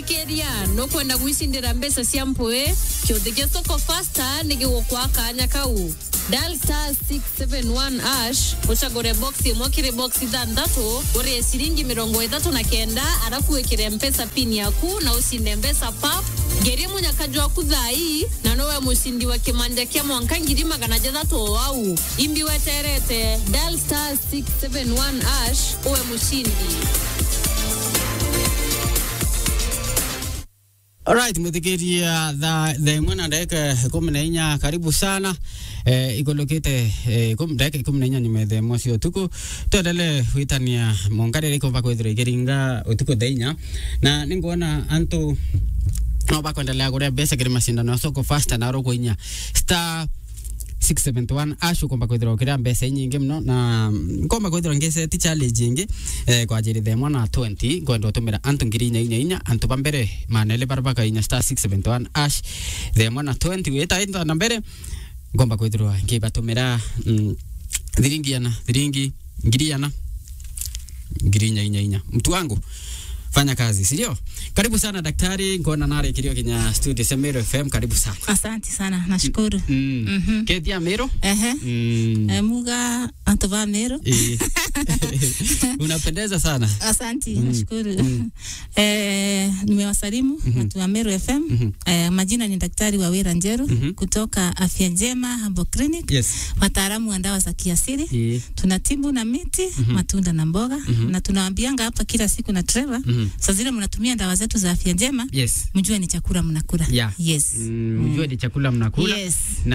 mwithikiria nukwenda gwicindira mbeca cia mpui kiuthikia soko fasta nigigukwa kanya kau dial star 671 ash ucagure box imwe kiri box ithanthatu urie ciringi mirongo ithatu na kenda arafu wikire mpesa pin yaku na ucinde mbeca pap ngerie munyakaju waku thai na nowe mucindi wa kimanja kia mwanka ngiri magana jathatu o wau imbi weterete dial star 671 ash uwe mucindi Alright, mwithikiria tha tha imwe na ndagika ikumi na inya karibu sana eh, igulukite eh, ikumi- ndagika ikumi na inya nyuma tha imwe cia utuku twendele gwitania mongarire ikumba kwithira ikiringa utuku tha inya na ninguona antu no bakwendelea kuria mbeca kiri macindano ya soko fasta na rogo inya star 671 ash ukomba kwithira ukiria mbeca inyingi muno na nkomba kwithira ngiseti challenge ingi eh, kwa ajili themwa na 20 ngwenda utumira antu ngiri inya inya inya antu ba mbere manele bara baka inya star 671 ash themwa na 20 wita inda na mbere ngomba kwithirwa ngibatumira mm, thiringi ana thiringi ngiri ana ngiri inya inya inya mtu wangu fanya kazi sindio karibu sana daktari ngona nare kilio kinya studio semero fm karibu sana Asante sana, nashukuru. mm. Mhm. ketia mero Ehe. mm. Eh, Muga Antova Meru. Eh. unapendeza sana Asante, Mm. nashukuru. Mm. Eh, nimewasalimu watu wa Meru FM. Mhm. Eh, majina ni Daktari Wawira Njeru Mhm. kutoka Afya Njema Herbal Clinic, yes wataalamu wa dawa za kiasili. Eh. Tunatibu na miti, matunda na mboga na tunawaambianga hapa kila siku na Trevor, Mhm. saa zile mnatumia dawa zetu za afya njema, yes mjue ni chakula mnakula. Yeah. Yes. Mm, mjue ni chakula mnakula Yes.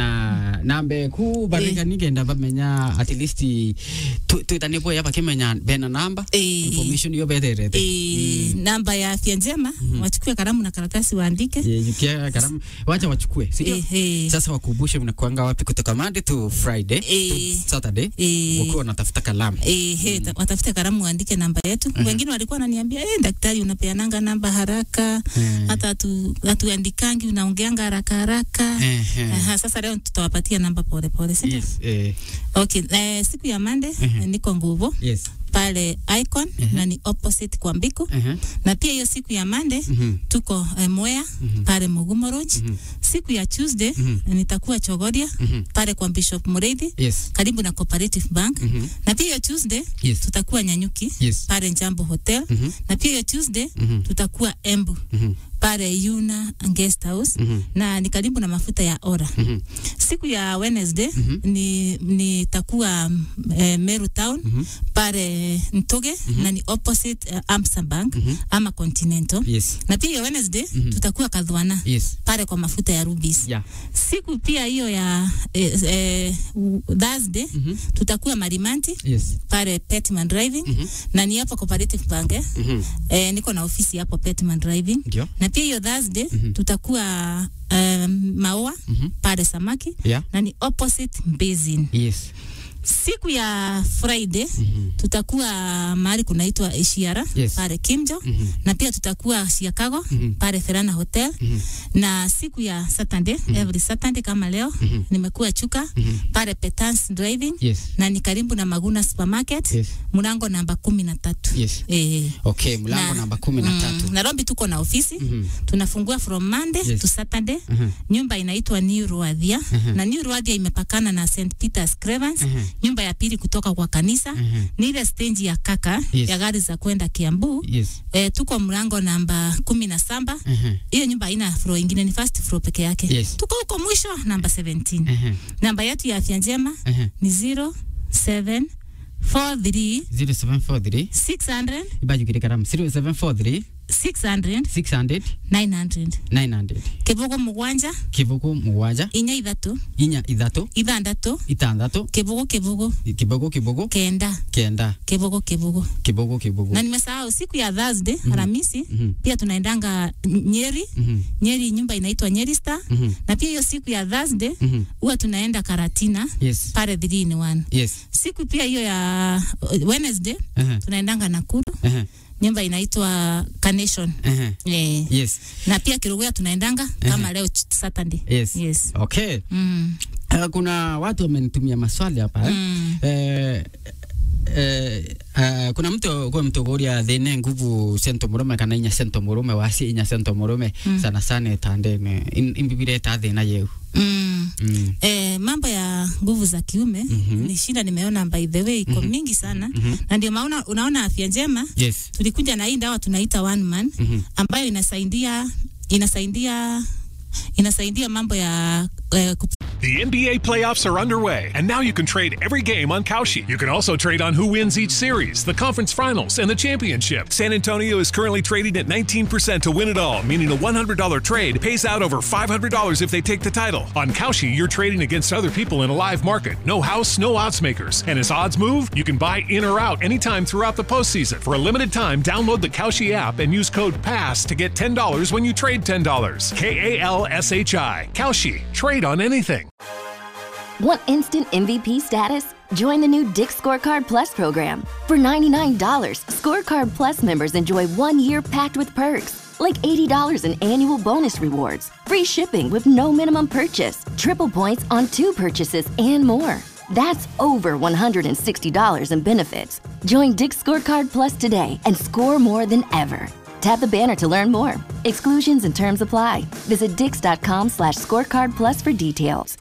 na nambe ku barika nigenda bamenya at least tu- twitanipo yaba kimenya bena namba Eh. information yo betherete E, namba ya afya njema wachukue kalamu na karatasi waandike. Yeah, yukia karamu wacha wachukue sindio Eh, eh. sasa wakumbushe mnakuanga wapi kutoka Monday to Friday Eh. to Saturday Eh. wakuwa wanatafuta kalamu Eh, he, ta- watafute kalamu waandike namba yetu. Wengine walikuwa wananiambia eh, daktari unapeananga namba haraka Eh. hata hatu- hatuandikangi unaongeanga haraka haraka. Eh, eh. Aha, sasa leo tutawapatia namba pole pole, si ndio? yes eh, Okay, eh, siku ya Monday Mhm. niko nguvu yes pale Icon na ni opposite kwa Mbiku uh-huh. na pia hiyo siku ya Monday Mhm. tuko eh, Mwea pale Mugumo Lodge. Siku ya Tuesday nitakuwa Chogoria Mhm. pale kwa Bishop Mureithi yes karibu na Cooperative Bank Mhm. na pia hiyo Tuesday Yes. tutakuwa Nyanyuki Yes. pale Njambo Hotel Mhm. na pia hiyo Tuesday Mhm. tutakuwa Embu Mhm. pale Yuna Guest House Mhm. na ni karibu na mafuta ya Ora. Mhm. Siku ya Wednesday ni nitakuwa mm, eh, Meru Town pale Ntoge na ni opposite uh, Amsa Bank ama Continental yes na pia hiyo Wednesday tutakuwa Kadhwana yes pale kwa mafuta ya Rubis yeah siku pia hiyo ya eh, eh, Thursday tutakuwa Marimanti yes pale Petman Driving na ni hapo Cooperative Bank eh? Mhm. Eh, niko na ofisi hapo Petman Driving ndio na pia hiyo Thursday tutakuwa um, Maua pale Samaki yeah na ni opposite Basin. yes Siku ya Friday tutakuwa mahali kunaitwa Ishiara Yes. pale Kimjo na pia tutakuwa Chicago pale Ferana Hotel na siku ya Saturday every Saturday kama leo nimekuwa Chuka pale Petans Driving yes na ni karibu na Maguna Supermarket Yes. mlango namba kumi na tatu. yes Eh, okay mlango na- namba kumi na mm, tatu Nairobi tuko na ofisi tunafungua from Monday Yes. to Saturday. Mhm. Nyumba inaitwa New Ruadhia na New Ruadhia imepakana na St Peter's Cravens. Nyumba ya pili kutoka kwa kanisa ni ile stage ya kaka Yes. ya gari za kwenda Kiambu. yes E, tuko mlango namba kumi na saba. Mhm. Hiyo nyumba haina floor ingine, ni first floor peke yake. Yes. Tuko huko mwisho namba 17. Mhm. Namba yetu ya afya njema Mhm. ni 0743 0743 600 ibajukire karamu 0743 600 600 900 900 kivugo mugwanja kibugu mugwanja inya ithatu inya ithatu ithandatu itandatu kivugo kivugo kibugu kibugu kenda kenda kivugo kivugo kibugu kibugu na nimesahau siku ya Thursday Alhamisi Mhm. pia tunaendanga Nyeri Mhm. Nyeri nyumba inaitwa Nyeri Star Mhm. na pia hiyo siku ya Thursday Mhm. huwa tunaenda Karatina yes pale 3 in 1 yes siku pia hiyo ya uh, Wednesday Aha. tunaendanga Nakuru Aha. nyumba inaitwa Carnation Aha. eh, yes na pia Kirugea tunaendanga kama leo ch- Saturday yes yes okay mm. Uh, kuna watu wamenitumia maswali hapa eh? Mm. Eh, eh, uh, kuna mtu kwa mtu kuria thine nguvu sento murume kana inya sento murume wasi inya sento murume mm. sana sana itandene In- imbibire ta thina yeu mm. mm. Eh, mambo ya nguvu za kiume Mhm. ni shida nimeona by the way iko mingi sana na ndio maana unaona afya njema yes tulikuja na hii dawa tunaita one man Mhm. ambayo inasaidia inasaidia inasaidia mambo ya eh, kup- The NBA playoffs are underway, and now you can trade every game on Kalshi. You can also trade on who wins each series, the conference finals, and the championship. San Antonio is currently trading at 19% to win it all, meaning a $100 trade pays out over $500 if they take the title. On Kalshi, you're trading against other people in a live market. No house, no odds makers. And as odds move, you can buy in or out anytime throughout the postseason. For a limited time, download the Kalshi app and use code PASS to get $10 when you trade $10. K A L S H I. Kalshi. Trade on anything. Want instant MVP status? Join the new Dick Scorecard Plus program. For $99, Scorecard Plus members enjoy one year packed with perks, like $80 in annual bonus rewards, free shipping with no minimum purchase, triple points on two purchases, and more. That's over $160 in benefits. Join Dick Scorecard Plus today and score more than ever. Tap the banner to learn more. Exclusions and terms apply. Visit dix.com slash scorecard plus for details.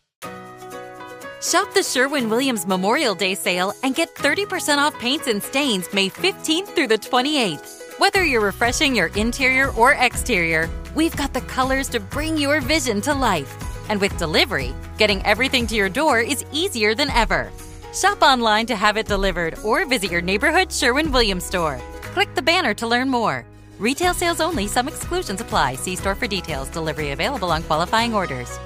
Shop the Sherwin Williams Memorial Day sale and get 30% off paints and stains May 15th through the 28th. Whether you're refreshing your interior or exterior, we've got the colors to bring your vision to life. And with delivery, getting everything to your door is easier than ever. Shop online to have it delivered or visit your neighborhood Sherwin Williams store. Click the banner to learn more. Retail sales only, some exclusions apply. See store for details. Delivery available on qualifying orders.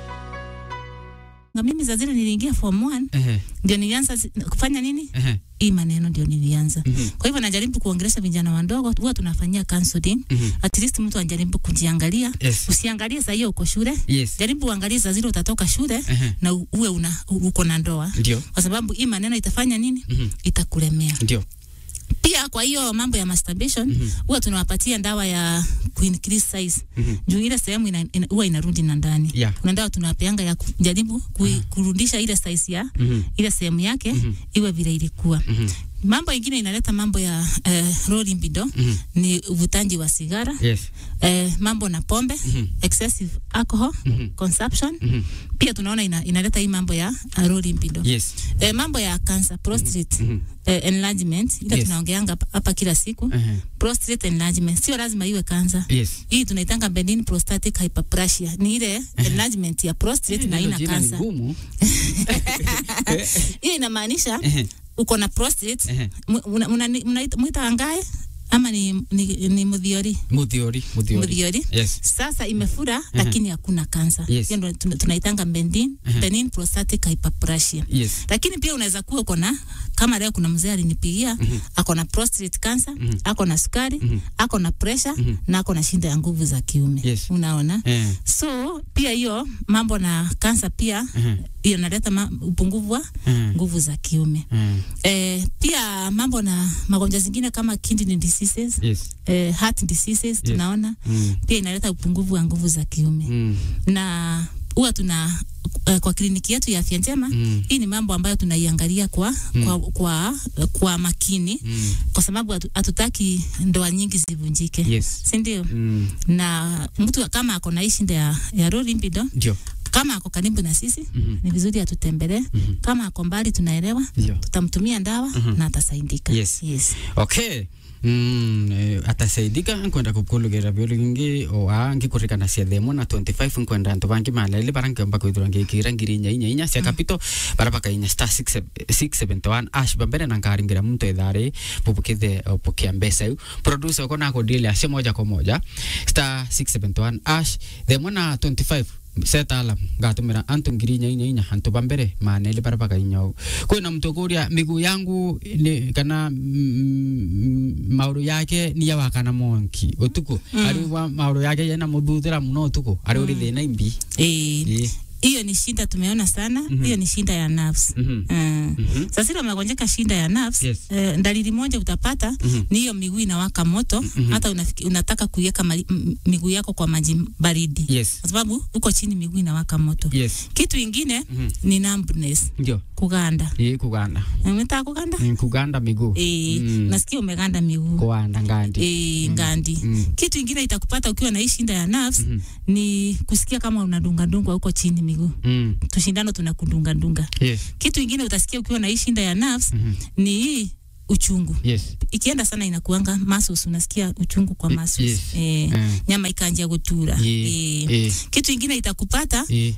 na mimi za zile niliingia form 1 Ehe. ndio nilianza zi- kufanya nini Ehe. hii maneno ndio nilianza kwa hivyo najaribu kuongelesha vijana wadogo huwa tunafanyia counseling at least mtu anajaribu kujiangalia Yes. usiangalie saa hiyo uko shule Yes. jaribu uangalie saa zile utatoka shule Ehe. na u- uwe una uko na ndoa Ndio. kwa sababu hii maneno itafanya nini itakulemea ndio pia kwa hiyo mambo ya masturbation huwa tunawapatia dawa ya kuincrease size juu ile sehemu ina, ina, huwa inarudi na ndani Yeah. kuna dawa tunawapeanga ya kujaribu kui, kurudisha ile size ya ile sehemu yake iwe vile ilikuwa mambo ingine inaleta mambo ya eh, low libido ni uvutaji wa sigara yes eh, mambo na pombe excessive alcohol consumption pia tunaona ina, inaleta hii mambo ya uh, low libido yes eh, mambo ya cancer prostate eh, enlargement ile Yes. tunaongeanga hapa- hapa kila siku Ehe. prostate enlargement sio lazima iwe kansa yes hii tunaitanga benign prostatic hyperplasia ni ile enlargement ya prostate na Hilo ina jina ni kansa gumu hii inamaanisha Ehe. uko na prostate Ehe. mwita angae ama ni, ni, ni mudhiori muthiori muthiori mudhiori yes sasa imefura lakini hakuna kansa Yes. hiyo ndo tuna- tunaitanga benign, benign prostatic hyperplasia yes lakini pia unaweza kuwa uko na kama leo kuna mzee alinipigia ako na prostate cancer ako na sukari ako na pressure na ako na shinda ya nguvu za kiume Yes. unaona Eh. so pia hiyo mambo na kansa pia hiyo inaleta ma- upungufu wa Mhm. nguvu za kiume Mm. eh, pia mambo na magonjwa zingine kama kidney diseases yes eh, heart diseases tunaona Mm. pia inaleta upungufu wa nguvu za kiume Mm. na huwa tuna uh, kwa kliniki yetu ya afya njema Mm. hii ni mambo ambayo tunaiangalia kwa, kwa, kwa, kwa makini Mm. kwa sababu hatu- hatutaki ndoa nyingi zivunjike Yes. sindio Mm. na mtu kama ako na hii shinda ya, ya low libido ndio kama ako karibu na sisi Mhm. ni vizuri atutembelee kama ako mbali tunaelewa Ndio. tutamtumia dawa na atasaidika Yes. yes. okay Mm, eh, atasaidika nkwenda kukulugera biulu gingi oa ngikurikana cia themo na 25 nkwenda antu bangi malele bara nkiomba kwithirwa ngikira ngiri inya inya inya cia kapito bara bakainya star 671 ash bambere na nkaringira muntu ithari bubukithe opukia mbeca iu producer uko nako deal acio moja kwa moja star 671 ash themo na 25 setalam ngatumira antu ngiri inya inya inya antu bambere manele bara bakainya u kwina mtu kuria miguu yangu ni kana mm, mauru yake ni ya wakana monki utuku ari wa mauru yake yana muthuthira muno utuku ari uri thina imbi Eh, Ĩĩ. hiyo ni shinda tumeona sana hiyo ni shinda ya nerves Mhm. Mm. Sasa ile umegonjeka shinda ya nerves Yes. eh, dalili moja utapata ni hiyo miguu inawaka moto hata unafiki, unataka kuiweka mali- m- miguu yako kwa maji baridi Yes. kwa sababu uko chini miguu inawaka moto Yes. kitu ingine ni numbness Ndio. kuganda Hii kuganda. umetaka kuganda Ni kuganda miguu. eh, Mm. nasikia umeganda miguu Kuanda ngandi. e, ngandi Mm. kitu ingine itakupata ukiwa na hii shinda ya nerves ni kusikia kama unadungadungwa huko chini miguu Mm. tushindano tunakudungadunga Yes. kitu ingine utasikia ukiwa na hii shinda ya nerves ni hii uchungu Yes. ikienda sana inakuanga muscles unasikia uchungu kwa Y- muscles yes. eh, Mm. nyama ikanjia gutura Ye- eh. eh. kitu ingine itakupata Eh.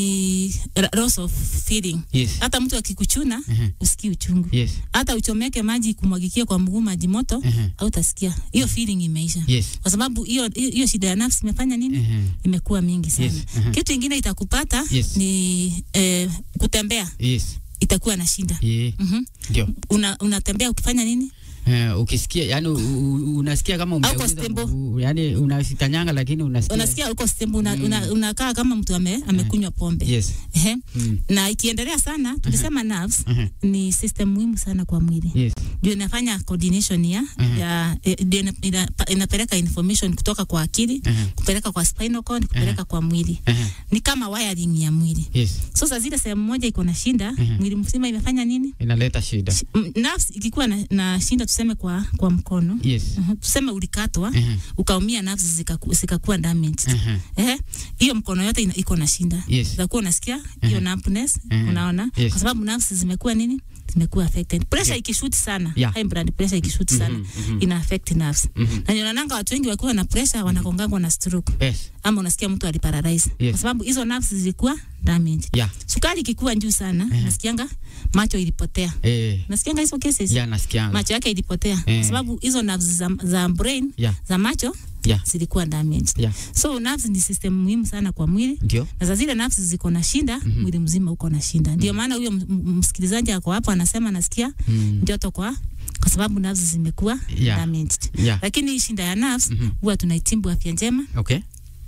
ni ra- loss of feeling Yes. hata mtu akikuchuna Mhm. usikii uchungu Yes. hata uchomeke maji kumwagikia kwa mguu maji moto Mhm. au utasikia hiyo feeling imeisha Yes. kwa sababu hiyo hiyo hiyo shida ya nafsi imefanya nini Mhm. imekuwa mingi sana Yes, mhm. kitu ingine itakupata Yes. ni eh, kutembea Yes. itakuwa na shinda Ye. Mhm. Ndio. Una, unatembea ukifanya nini Eh, ukisikia yani u, u, unasikia kama Au umeuza stable. mguu, yani unasikanyanga lakini unasikia unasikia uko stembu una, una, unakaa kama mtu ame, amekunywa pombe Yes. Ehe. Mm. na ikiendelea sana tulisema nerves Mhm. ni system muhimu sana kwa mwili Yes. ndio inafanya coordination ya, Mhm. ya eh, ndio ina, ina, inapeleka information kutoka kwa akili Mhm. kupeleka kwa spinal cord kupeleka kwa mwili Mhm. ni kama wiring ya mwili Yes. sasa zile sehemu moja iko na shinda mwili mzima imefanya nini Inaleta shida. M- nerves ikikuwa na, na shinda tuseme kwa kwa mkono Yes. Mhm. tuseme ulikatwa Mhm. ukaumia nerves zikaku- zikakuwa damaged Mhm. eh hiyo mkono yote ina, iko na shinda Yes. utakuwa unasikia hiyo numbness Mhm. unaona Yes. kwa sababu nerves zimekuwa nini zimekuwa affected pressure ikishoot sana Yeah. high blood pressure ikishoot sana ina affect nerves na nionananga watu wengi wakiwa na pressure wanakongangwa na stroke Yes. ama unasikia mtu aliparalyze Yes. kwa sababu hizo nerves zilikuwa damaged Yeah. sukari ikikuwa juu sana nasikianga macho ilipotea Eh. nasikianga hizo cases Ya nasikianga. macho yake ilipotea Eh. kwa sababu hizo nerves za, za brain Yeah. za macho Yeah. zilikuwa damaged Yeah. so nerves ni system muhimu sana kwa mwili Ndio. na za zile nerves ziko na shinda mwili mzima uko na shinda ndio maana huyo m- m- msikilizaji ako hapo anasema anasikia joto kwa kwa sababu nerves zimekuwa Yeah. damaged Yeah. lakini hii shinda ya nerves huwa tunaitibu afya njema Okay.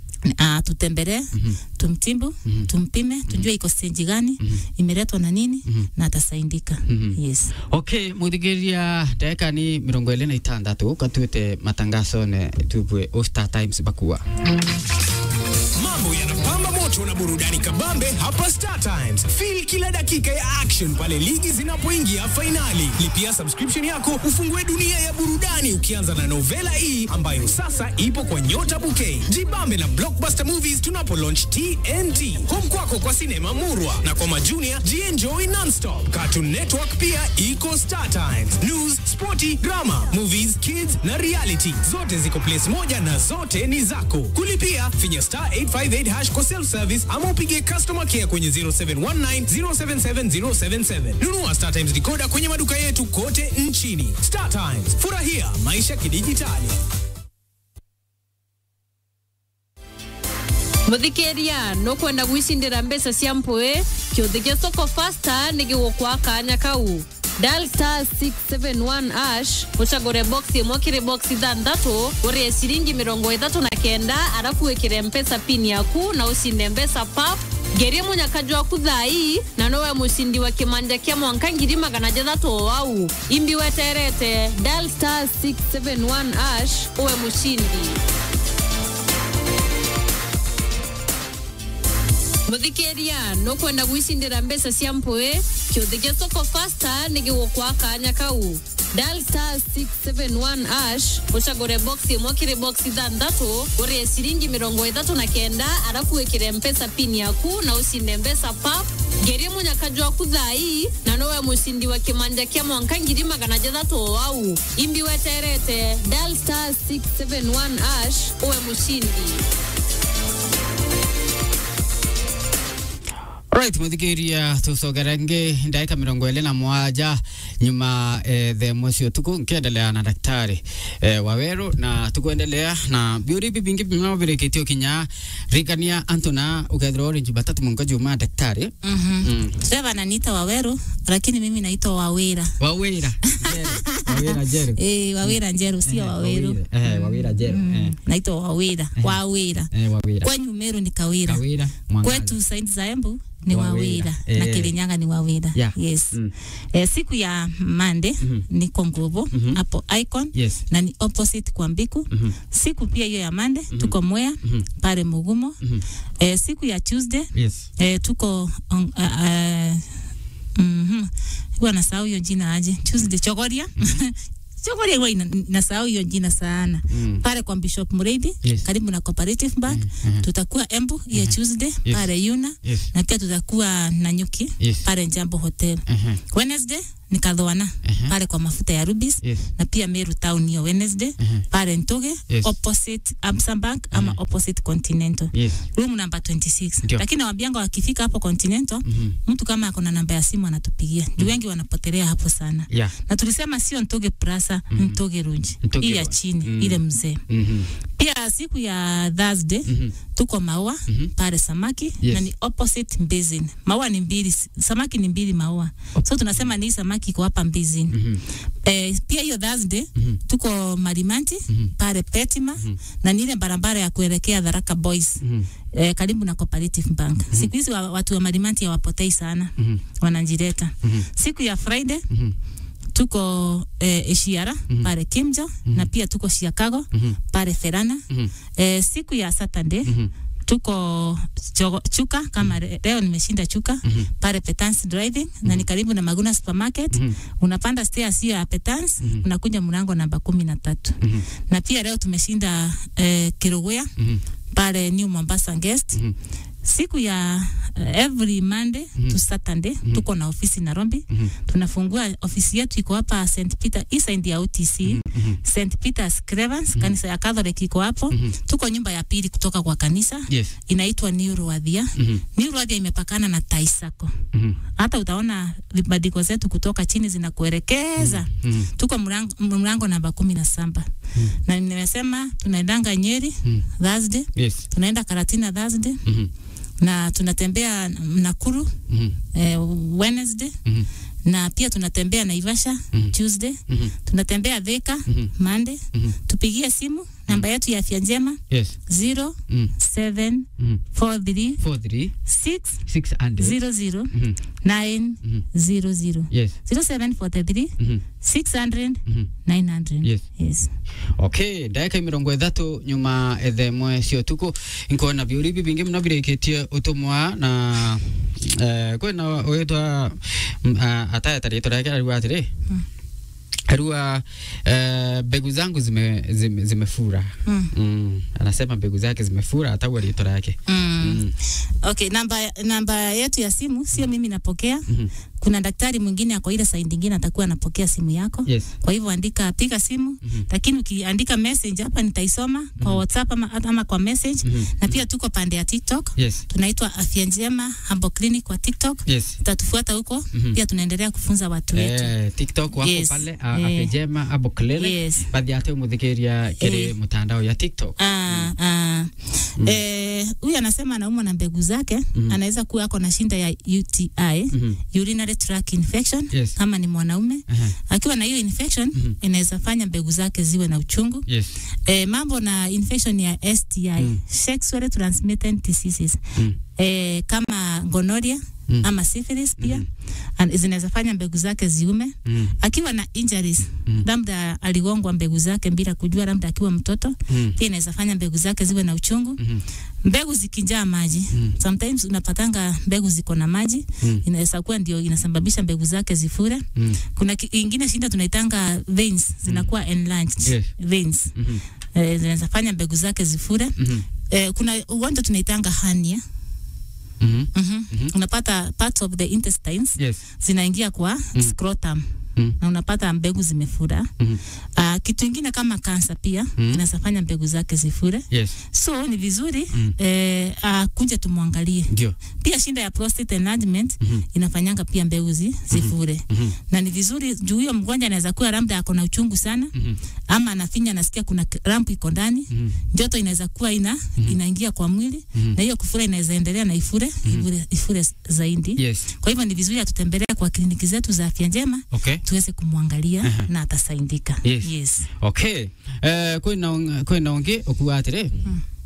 uh, tutembelee tumtibu tumpime tujue iko stage gani imeletwa na nini na atasaidika yes Okay, muthigiria ndagika ni mirongo ĩrĩ na itandatũ katuĩte matangazo ne tubwe o Star Times bakua Mambo yanapamba moto na burudani kabambe hapa Star Times. Feel kila dakika ya action pale ligi zinapoingia fainali. Lipia subscription yako ufungue dunia ya burudani ukianza na Novela E ambayo sasa ipo kwa Nyota Bouquet. Jibambe na Blockbuster Movies tunapo launch TNT. Home kwako kwa sinema murwa na kwa majunia jienjoy nonstop. Cartoon Network pia iko Star Times. News, sporty, drama, movies, kids na reality zote ziko place moja na zote ni zako. Kulipia finya star 858 hash kwa self service ama upige customer care kwenye 0719 077 077. Nunua Star Times decoder kwenye maduka yetu kote nchini. Star Times, furahia maisha kidijitali. muthikiria nukwenda gwicindira mbeca cia mpui kiuthi gia soko fasta ni gigukwa kanya kau dial star 671 ash ucagure box imwe kiri box ithanthatu urie ciringi mirongo ithatu na kenda arafu wikire mpesa pin yaku na ucinde mbeca pap ngerie munyakaji waku thai na nowe mucindi wa kimanja kia mwanka ngiri magana jathatu o wau imbi weterete dial star 671 ash uwe mucindi muthikiria nukwenda gwicindira mbeca cia mpui kiuthi gia soko fasta ni gigukwa kanya kau dial star 671 ash ucagure box imwe kiri box ithanthatu urie ciringi mirongo ithatu na kenda arafu wikire mpesa pin yaku na ucinde mbeca pap ngerie munyakaji waku thai na nowe mucindi wa kimanja kia mwanka ngiri magana jathatu o wau imbi weterete dial star 671 ash uwe mucindi Alright, muthikiria tucogerenge ndagika mirongo ĩrĩ na mwanja nyuma eh, the mocio tuku nkiendelea na daktari eh, waweru na tukuendelea na biuri ibi bingi bimavirikitie kinya rikania antona ukethirwa uri jumatatu mungo juma daktari Mhm. mm. Sasa wananiita Waweru lakini mimi naitwa Wawira. wawira Jerry. wawira jeru Eh, Wawira Njeru sio Waweru. eh, wawira jeru eh, Naitwa Wawira. Wawira. eh, wawira Kwenyu Meru ni Kawira. kawira mwangaza. Kwetu Saint Zaembu ni Wawira. Wawira na Eh. Kirinyaga ni Wawira. Yeah. Yes. Mm. Eh, siku ya Monday niko Nguvu hapo Icon yes na ni opposite kwa Mbiku. Mhm. Siku pia hiyo ya Monday tuko Mwea pale Mugumo. Eh, siku ya Tuesday yes eh, tuko on, uh, uh, mm huwa nasahau hiyo jina aje Tuesday Chogoria Chogoria huwa ina- nasahau hiyo jina sana Mm. pale kwa Bishop Mureithi Yes. karibu na Cooperative Bank tutakuwa Embu hiyo Tuesday Yes. pale Yuna yes na pia tutakuwa Nanyuki Yes. pale Njambo Hotel uh-huh. Wednesday ni Kadhoana pale kwa mafuta ya Rubis yes na pia Meru Town hiyo Wednesday pale Ntoge Yes. opposite Absa Bank ama opposite Continental yes room number 26 Ndio. lakini nawaambianga wakifika hapo Continental mtu kama ako na namba ya simu anatupigia juu wengi wanapotelea hapo sana yeah na tulisema sio Ntoge Plaza Ntoge Runji Ntoge hii ya Road. chini Mm. ile mzee mhm pia siku ya Thursday tuko Maua pale Samaki Yes. na ni opposite Basin. Maua ni mbili, Samaki ni mbili Maua. So tunasema ni hii Samaki iko hapa Basin. Eh, pia hiyo Thursday tuko Marimanti pale Petima na ni ile barabara ya kuelekea Tharaka Boys. Eh, karibu na Cooperative Bank. Siku hizi wa, watu wa Marimanti hawapotei sana. Wanajileta. Siku ya Friday tuko eh, Eshiara pale Kimja na pia tuko Chicago pale Ferana. Eh, siku ya Saturday tuko chogo, Chuka kama re- leo nimeshinda Chuka pale Petans Driving na ni karibu na Maguna Supermarket. Unapanda stairs hiyo ya Petans unakuja mlango namba kumi na tatu na pia leo tumeshinda eh, Kirugwea pale New Mombasa Guest siku ya uh, every Monday to Saturday tuko na ofisi Nairobi. Tunafungua ofisi yetu iko hapa St Peter east end ya OTC St Peter's Cravens, kanisa ya Catholic iko hapo. Tuko nyumba ya pili kutoka kwa kanisa yes inaitwa New Ruadhia. New Ruadhia imepakana na Taisako. Hata utaona vibandiko zetu kutoka chini zinakuelekeza. Tuko mlango, mlango namba kumi na saba na nimesema tunaendanga Nyeri Thursday, yes tunaenda Karatina Thursday mhm na tunatembea Nakuru mhm eh, Wednesday mhm na pia tunatembea Naivasha Tuesday mhm tunatembea Thika Monday tupigie simu namba yetu ya afya njema yes 0 mm 7 mm 43 four three 6 six hundred 00 mhm 9 00 yes 0743 mhm 600 mhm 900 Yes. yes okay ndagika mirongo ithatu nyuma ethemwe cio tuku nkona biuri ibi bingi muno birikitie utumwa na eh, kwina witwa atayeta ritwa riake ariwa atiri arua eh, mbegu zangu zime, zime, zimefura Mm. mm. anasema mbegu zake zimefura ataua ritwa rake mm. mm. Okay, namba namba yetu ya simu sio mimi napokea. Mhm. Kuna daktari mwingine ako ile side nyingine atakuwa anapokea simu yako. yes Kwa hivyo andika, piga simu lakini ukiandika message hapa nitaisoma kwa WhatsApp ama, ama kwa message na pia tuko pande ya TikTok yes tunaitwa Afya Njema Herbal Clinic kwa TikTok. yes Utatufuata huko pia tunaendelea kufunza watu wetu. Eh, tiktok wako Yes. pale Eh. apejema abo clinic Yes. bathi ate umuthikiria kiri Eh. mutandao ya tiktok Ah, ah. Eh, huyu anasema anaumwa na mbegu zake anaweza kuwa ako na shinda ya UTI urinary tract infection Yes. kama ni mwanaume Aha. akiwa na hiyo infection inaweza fanya mbegu zake ziwe na uchungu yes eh, mambo na infection ya STI sexually transmitted diseases Mm. eh, kama gonorrhea Mm. ama syphilis pia mm. zinaweza fanya mbegu zake ziume Mm. akiwa na injuries labda aligongwa mbegu zake bila kujua labda akiwa mtoto Mm. pia inaweza fanya mbegu zake ziwe na uchungu Mhm. mbegu zikijaa maji sometimes unapatanga mbegu ziko na maji Mm. inaweza kuwa ndio inasababisha mbegu zake zifure Mm. kuna ki- ingine shinda tunaitanga veins zinakuwa enlarged Yes. veins Mhm. eh, zinaweza fanya mbegu zake zifure Mhm. eh, kuna ugonjwa tunaitanga hernia Mhm. mm-hmm. unapata parts of the intestines Yes. zinaingia kwa scrotum Mm. na unapata mbegu zimefura. Mhm. Ah, kitu ingine kama kansa pia Mm. inasafanya mbegu zake zifure. Yes. So ni vizuri Mm. eh, ah, kunje tumwangalie. Ndio. Pia shinda ya prostate enlargement Mhm. inafanyanga pia mbegu zi, zifure Mhm. na ni vizuri juu huyo mgonjwa anaweza kuwa labda ako na uchungu sana Mhm. ama anafinya anasikia kuna k- rampu iko ndani Mhm. joto inaweza kuwa ina inaingia kwa mwili Mhm. na hiyo kufura inaweza endelea na ifure ifure, ifure zaidi Yes. kwa hivyo ni vizuri atutembelee kwa kliniki zetu za afya njema Okay. tuweze kumwangalia na atasaidika Yes. yes. Okay. Eh kwina kwina ungi okuwa atire.